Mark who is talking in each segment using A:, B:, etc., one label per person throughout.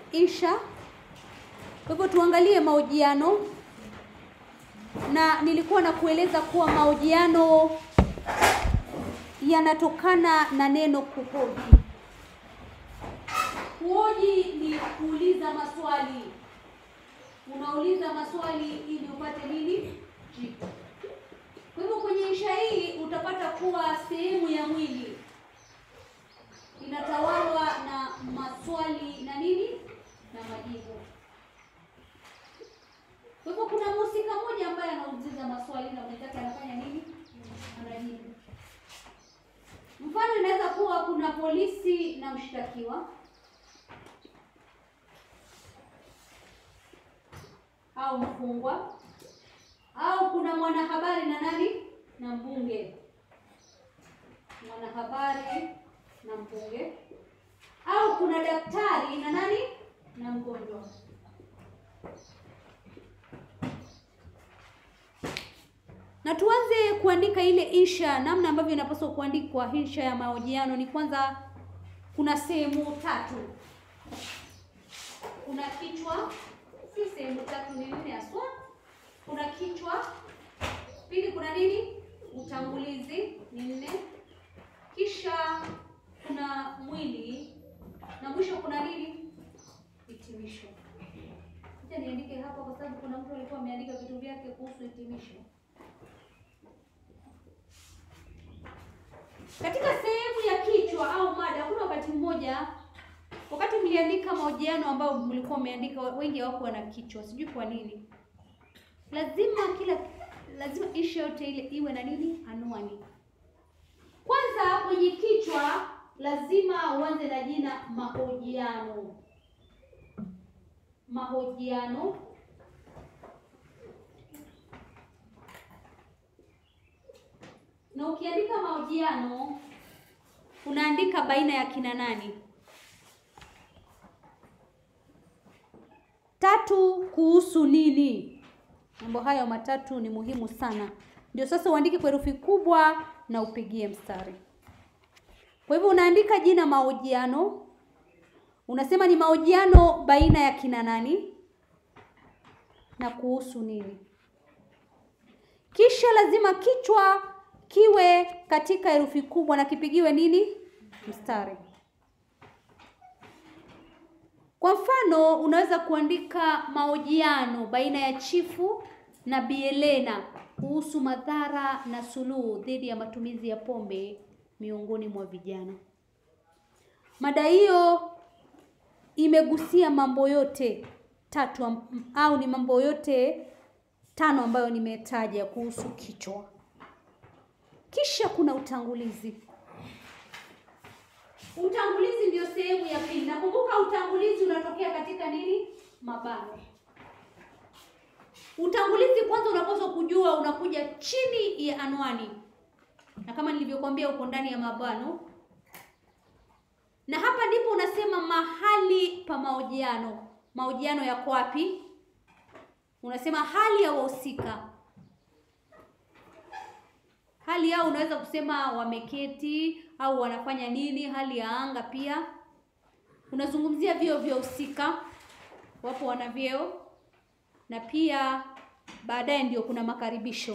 A: insha. Kwa hivyo tuangalie mahojiano, na nilikuwa na kueleza kuwa mahojiano yanatokana na neno kuhoji. Kuhoji ni kuuliza maswali, unauliza maswali ili upate nini? Jibu. Kwa hivyo kwenye insha hii utapata kuwa sehemu ya mwili inatawalwa na maswali na nini na majibu. Kwa hivyo kuna mhusika mmoja ambaye anauliza maswali na mwenzake anafanya nini? Anajibu. Mfano inaweza kuwa kuna polisi na mshtakiwa au mfungwa au kuna mwanahabari na nani na mbunge, mwanahabari na mbunge, au kuna daktari na nani na mgonjwa. Na tuanze kuandika ile insha. Namna ambavyo inapaswa kuandikwa insha ya mahojiano ni kwanza, kuna sehemu tatu. Kuna kichwa, si sehemu tatu, ni nne haswa. Kuna kichwa, pili kuna nini, utangulizi ni nne, kisha kuna mwili na mwisho kuna nini, hitimisho. Acha niandike hapa kwa sababu kuna mtu alikuwa ameandika vitu vyake kuhusu hitimisho. Katika sehemu ya kichwa au mada, kuna wakati mmoja, wakati mliandika mahojiano ambayo mlikuwa mmeandika, wengi hawakuwa na kichwa, sijui kwa nini. Lazima kila lazima insha yote ile iwe na nini, anwani. Kwanza kwenye kichwa lazima uanze na jina mahojiano. Mahojiano na ukiandika mahojiano unaandika baina ya kina nani. Tatu, kuhusu nini. Mambo hayo matatu ni muhimu sana, ndio sasa uandike kwa herufi kubwa na upigie mstari. Kwa hivyo unaandika jina mahojiano, unasema ni mahojiano baina ya kina nani na kuhusu nini. Kisha lazima kichwa kiwe katika herufi kubwa na kipigiwe nini? Mstari. Kwa mfano, unaweza kuandika mahojiano baina ya chifu na Bi Elena kuhusu madhara na suluhu dhidi ya matumizi ya pombe miongoni mwa vijana. Mada hiyo imegusia mambo yote tatu am- au ni mambo yote tano ambayo nimetaja kuhusu kichwa. Kisha kuna utangulizi. Utangulizi ndio sehemu ya pili. Nakumbuka utangulizi unatokea katika nini? Mabano. Utangulizi kwanza unapaswa kujua unakuja chini ya anwani, na kama nilivyokuambia uko ndani ya mabano, na hapa ndipo unasema mahali pa mahojiano. Mahojiano yako wapi? Unasema hali ya wahusika hali yao unaweza kusema wameketi au wanafanya nini, hali ya anga pia. Unazungumzia vyeo vya husika, wapo wana vyeo, na pia baadaye ndio kuna makaribisho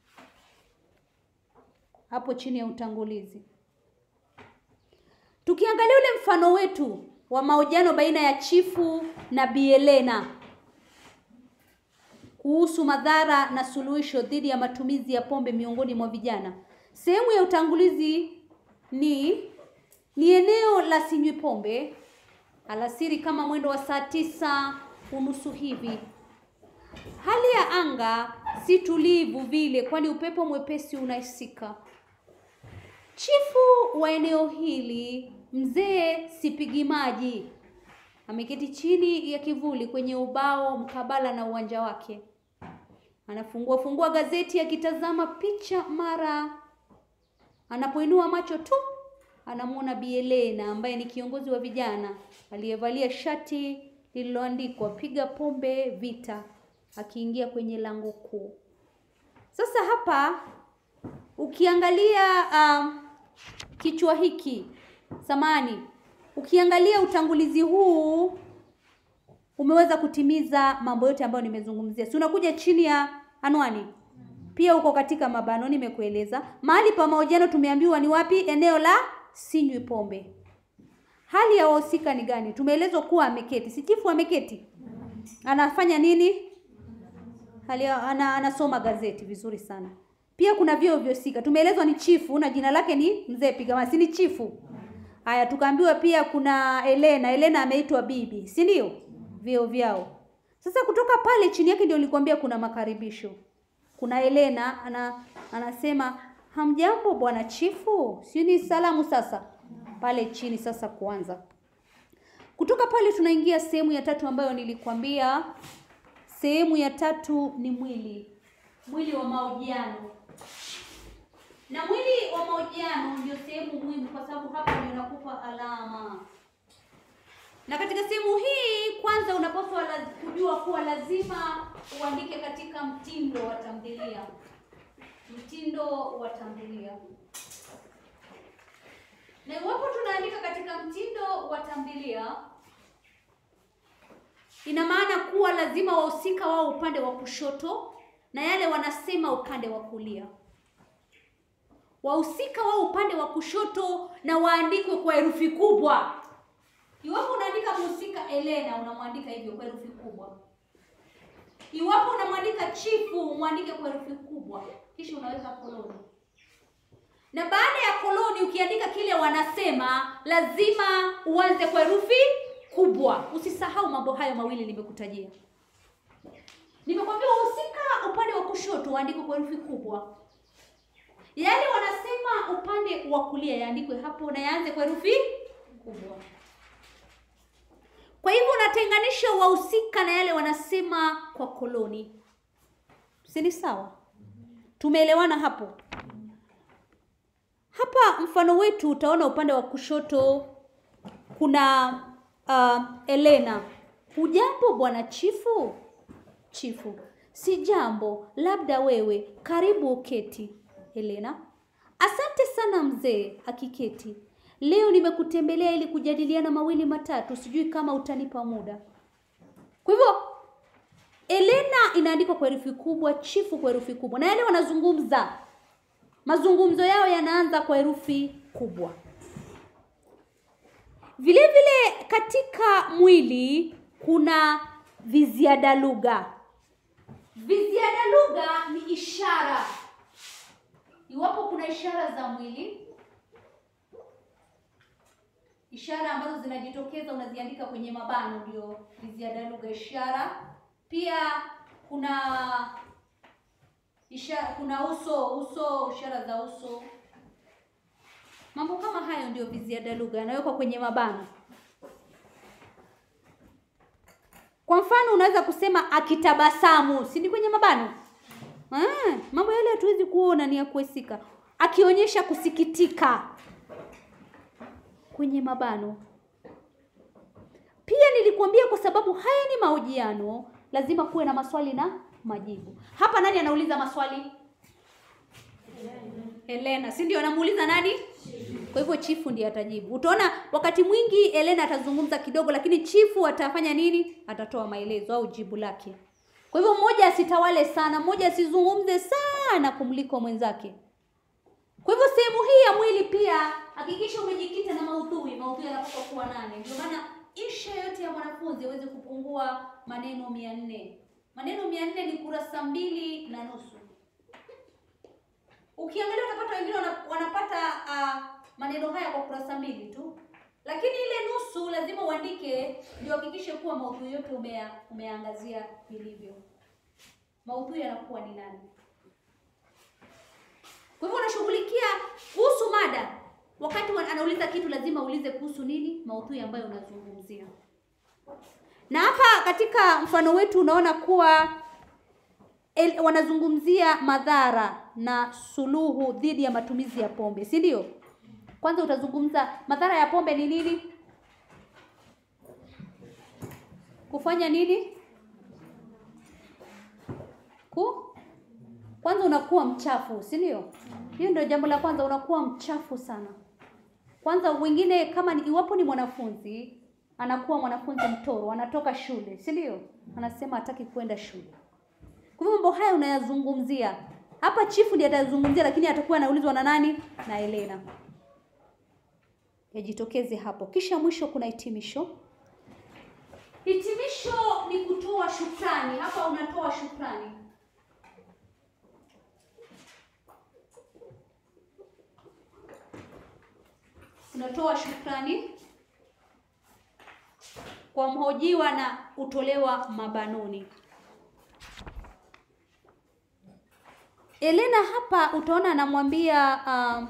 A: hapo chini ya utangulizi. Tukiangalia ule mfano wetu wa mahojiano baina ya chifu na Bi Elena kuhusu madhara na suluhisho dhidi ya matumizi ya pombe miongoni mwa vijana. Sehemu ya utangulizi ni ni eneo la sinywi pombe alasiri kama mwendo wa saa tisa unusu hivi. Hali ya anga si tulivu vile, kwani upepo mwepesi unahisika. Chifu wa eneo hili mzee Sipigi Maji ameketi chini ya kivuli kwenye ubao mkabala na uwanja wake. Anafungua fungua gazeti akitazama picha, mara anapoinua macho tu anamwona Bi Elena ambaye ni kiongozi wa vijana aliyevalia shati lililoandikwa piga pombe vita, akiingia kwenye lango kuu. Sasa hapa ukiangalia um, kichwa hiki samani, ukiangalia utangulizi huu umeweza kutimiza mambo yote ambayo nimezungumzia. Si unakuja chini ya anwani, pia uko katika mabano, nimekueleza mahali pa mahojiano. Tumeambiwa ni wapi? Eneo la sinywi pombe. Hali ya wahusika ni gani? Tumeelezwa kuwa ameketi, si chifu ameketi, anafanya nini? Hali ya, ana, anasoma gazeti. Vizuri sana. Pia kuna vyeo vyosika, tumeelezwa ni chifu na jina lake ni mzee Pigamasi, si ni chifu? Haya, tukaambiwa pia kuna Elena. Elena ameitwa bibi, si ndio? Vyeo vyao. Sasa kutoka pale chini yake ndio nilikwambia kuna makaribisho. Kuna Elena ana, anasema hamjambo bwana chifu, si ni salamu sasa pale chini. Sasa kuanza kutoka pale tunaingia sehemu ya tatu ambayo nilikwambia. Sehemu ya tatu ni mwili, mwili wa mahojiano na mwili wa mahojiano ndio sehemu muhimu, kwa sababu hapa ndio inakupa alama. Na katika sehemu hii, kwanza unapaswa la, kujua kuwa lazima uandike katika mtindo wa tamthilia, mtindo wa tamthilia. Na iwapo tunaandika katika mtindo wa tamthilia, ina maana kuwa lazima wahusika wao upande wa kushoto na yale wanasema upande wa kulia wahusika wao upande wa kushoto na waandikwe kwa herufi kubwa. Iwapo unaandika mhusika Elena, unamwandika hivyo kwa herufi kubwa. Iwapo unamwandika chifu, mwandike kwa herufi kubwa, kisha unaweka koloni. Na baada ya koloni, ukiandika kile wanasema, lazima uanze kwa herufi kubwa. Usisahau mambo hayo mawili nimekutajia. Nimekwambia wahusika upande wa kushoto waandikwe kwa herufi kubwa yale wanasema upande wa kulia yaandikwe hapo na yaanze kwa herufi kubwa. Kwa hivyo unatenganisha wahusika na yale wanasema kwa koloni, si ni sawa? Tumeelewana hapo? Hapa mfano wetu utaona upande wa kushoto kuna uh, Elena. Hujambo bwana chifu? Chifu: si jambo, labda wewe. Karibu uketi. Helena: asante sana mzee. Akiketi: leo nimekutembelea ili kujadiliana mawili matatu, sijui kama utanipa muda. Kwa hivyo Elena inaandikwa kwa herufi kubwa, chifu kwa herufi kubwa, na yale wanazungumza, mazungumzo yao yanaanza kwa herufi kubwa. Vile vile katika mwili kuna viziada lugha. Viziada lugha ni ishara Iwapo kuna ishara za mwili, ishara ambazo zinajitokeza unaziandika kwenye mabano, ndio viziada lugha ishara. Pia kuna ishara, kuna uso uso, ishara za uso, mambo kama hayo ndio viziada lugha, yanawekwa kwenye mabano. Kwa mfano, unaweza kusema akitabasamu, si ni kwenye mabano? Ah, mambo yale hatuwezi kuona ni ya kuhesika. Akionyesha kusikitika kwenye mabano. Pia nilikuambia kwa sababu haya ni mahojiano, lazima kuwe na maswali na majibu. Hapa nani anauliza maswali? Elena, si ndio? Anamuuliza nani? Kwa hivyo chifu ndiye atajibu. Utaona wakati mwingi Elena atazungumza kidogo, lakini chifu atafanya nini? Atatoa maelezo au jibu lake. Kwa hivyo mmoja asitawale sana, mmoja asizungumze sana kumliko mwenzake. Kwa hivyo sehemu hii ya mwili pia hakikisha umejikita na maudhui. Maudhui yanapaswa kuwa nane. Ndio maana insha yote ya mwanafunzi aweze kupungua maneno mia nne. Maneno mia nne ni kurasa mbili na nusu. Ukiangalia utapata wengine wanapata uh, maneno haya kwa kurasa mbili tu, lakini ile nusu lazima uandike, ndio hakikishe kuwa maudhui yote umea, umeangazia vilivyo. Maudhui yanakuwa ni nani? Kwa hivyo unashughulikia kuhusu mada. Wakati anauliza kitu, lazima uulize kuhusu nini, maudhui ambayo unazungumzia. Na hapa katika mfano wetu unaona kuwa el, wanazungumzia madhara na suluhu dhidi ya matumizi ya pombe, si ndio? Kwanza utazungumza madhara ya pombe ni nini? Kufanya nini? Ku kwanza unakuwa mchafu, si ndio? Hiyo ndio jambo la kwanza, unakuwa mchafu sana. Kwanza wengine kama ni, iwapo ni mwanafunzi anakuwa mwanafunzi mtoro, anatoka shule, si ndio? Anasema hataki kwenda shule. Kwa hivyo mambo haya unayazungumzia hapa, chifu ndiye atazungumzia, lakini atakuwa anaulizwa na nani? Na Elena. Yajitokeze hapo. Kisha mwisho kuna hitimisho. Hitimisho ni kutoa shukrani. Hapa unatoa shukrani. Unatoa shukrani kwa mhojiwa na utolewa mabanoni. Elena hapa utaona anamwambia uh,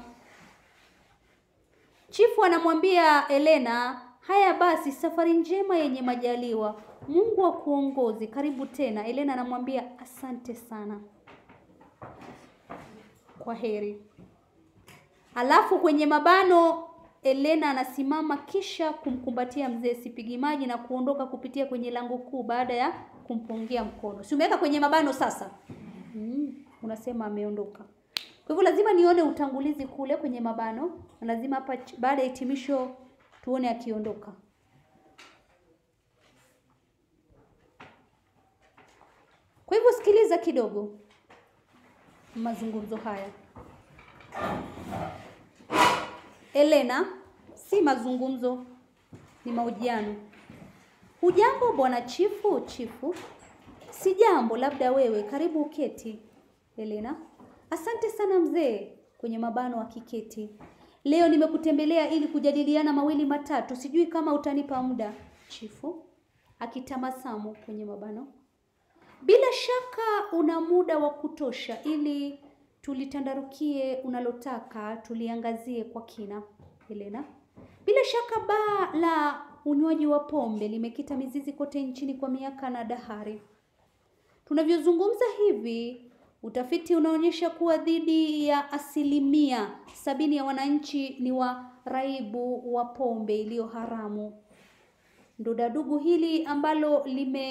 A: chifu anamwambia Elena, haya basi, safari njema yenye majaliwa, Mungu akuongoze, karibu tena. Elena anamwambia asante sana, kwa heri. Alafu kwenye mabano Elena anasimama kisha kumkumbatia mzee Sipigi Maji na kuondoka kupitia kwenye lango kuu baada ya kumpungia mkono. Si umeweka kwenye mabano sasa? Mm, unasema ameondoka. Kwa hivyo lazima nione utangulizi kule kwenye mabano na lazima hapa baada ya hitimisho tuone akiondoka. Kwa hivyo sikiliza kidogo mazungumzo haya. Elena, si mazungumzo, ni mahojiano. Hujambo bwana chifu? Chifu, si jambo, labda wewe. Karibu uketi. Elena, asante sana mzee. Kwenye mabano akiketi. Leo nimekutembelea ili kujadiliana mawili matatu, sijui kama utanipa muda. Chifu akitamasamu kwenye mabano, bila shaka una muda wa kutosha ili tulitandarukie unalotaka tuliangazie kwa kina. Helena, bila shaka baa la unywaji wa pombe limekita mizizi kote nchini kwa miaka na dahari. Tunavyozungumza hivi, utafiti unaonyesha kuwa dhidi ya asilimia sabini ya wananchi ni waraibu wa pombe iliyo haramu. Ndodadugu hili ambalo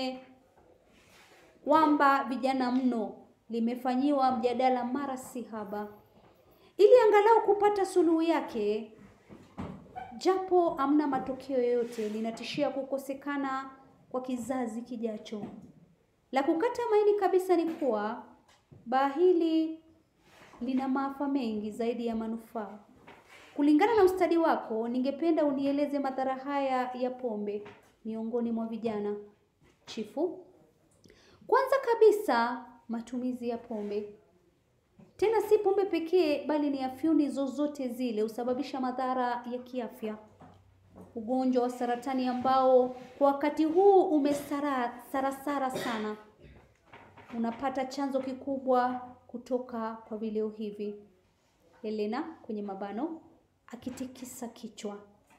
A: limewamba vijana mno limefanyiwa mjadala mara si haba, ili angalau kupata suluhu yake, japo amna matokeo yoyote, linatishia kukosekana kwa kizazi kijacho. La kukata maini kabisa ni kuwa baa hili lina maafa mengi zaidi ya manufaa. Kulingana na ustadi wako, ningependa unieleze madhara haya ya pombe miongoni mwa vijana. Chifu, kwanza kabisa matumizi ya pombe. Tena si pombe pekee, bali ni afyuni zozote zile husababisha madhara ya kiafya. Ugonjwa wa saratani ambao kwa wakati huu umesara sarasara sana, unapata chanzo kikubwa kutoka kwa vileo hivi. Elena kwenye mabano akitikisa kichwa.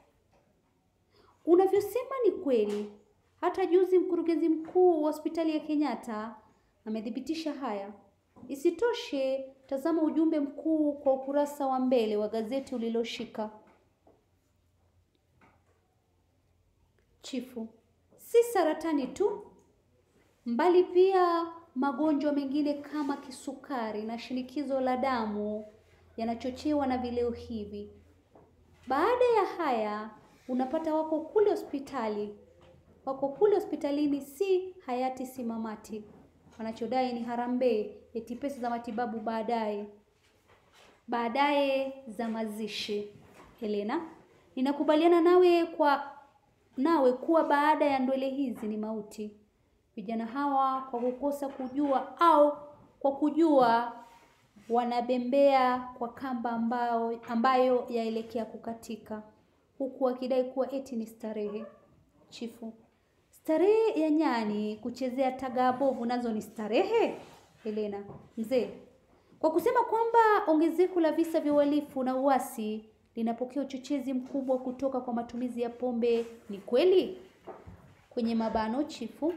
A: Unavyosema ni kweli. Hata juzi mkurugenzi mkuu wa hospitali ya Kenyatta amethibitisha haya. Isitoshe, tazama ujumbe mkuu kwa ukurasa wa mbele wa gazeti uliloshika. Chifu, si saratani tu, mbali pia magonjwa mengine kama kisukari na shinikizo la damu yanachochewa na vileo hivi. Baada ya haya, unapata wako kule hospitali, wako kule hospitalini, si hayati simamati wanachodai ni harambee, eti pesa za matibabu baadaye baadaye za mazishi. Helena, ninakubaliana nawe kwa nawe kuwa baada ya ndwele hizi ni mauti. Vijana hawa kwa kukosa kujua au kwa kujua wanabembea kwa kamba ambao, ambayo yaelekea kukatika, huku wakidai kuwa eti ni starehe. Chifu, starehe ya nyani kuchezea tagaa bovu nazo ni starehe? Helena, mzee, kwa kusema kwamba ongezeko la visa vya uhalifu na uasi linapokea uchochezi mkubwa kutoka kwa matumizi ya pombe ni kweli? Kwenye mabano chifu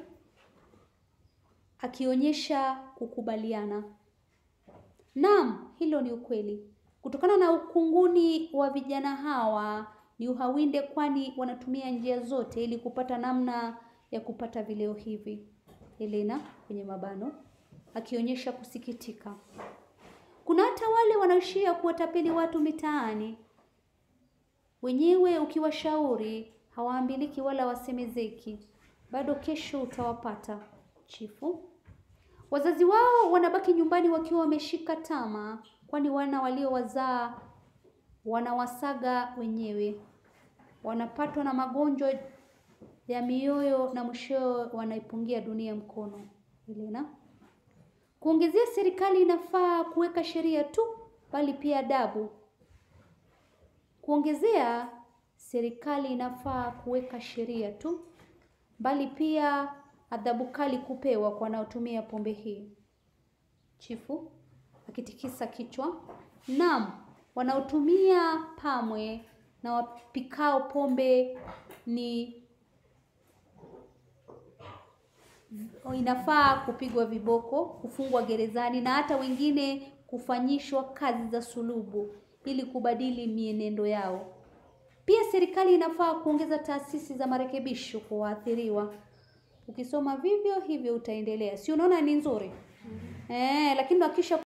A: akionyesha kukubaliana. Naam, hilo ni ukweli. Kutokana na ukunguni wa vijana hawa ni uhawinde, kwani wanatumia njia zote ili kupata namna ya kupata vileo hivi. Helena kwenye mabano akionyesha kusikitika. Kuna hata wale wanaoishia kuwatapeli watu mitaani, wenyewe ukiwashauri hawaambiliki wala wasemezeki, bado kesho utawapata. Chifu, wazazi wao wanabaki nyumbani wakiwa wameshika tama, kwani wana waliowazaa wanawasaga wenyewe, wanapatwa na magonjwa ya mioyo na mwishowe wanaipungia dunia mkono. Elena, kuongezea, serikali inafaa kuweka sheria tu, bali pia adabu. Kuongezea, serikali inafaa kuweka sheria tu, bali pia adhabu kali kupewa kwa wanaotumia pombe hii. Chifu akitikisa kichwa, naam, wanaotumia pamwe na wapikao pombe ni inafaa kupigwa viboko, kufungwa gerezani na hata wengine kufanyishwa kazi za sulubu ili kubadili mienendo yao. Pia serikali inafaa kuongeza taasisi za marekebisho kwa waathiriwa. Ukisoma vivyo hivyo utaendelea, si unaona ni nzuri? Eh, lakini hakisha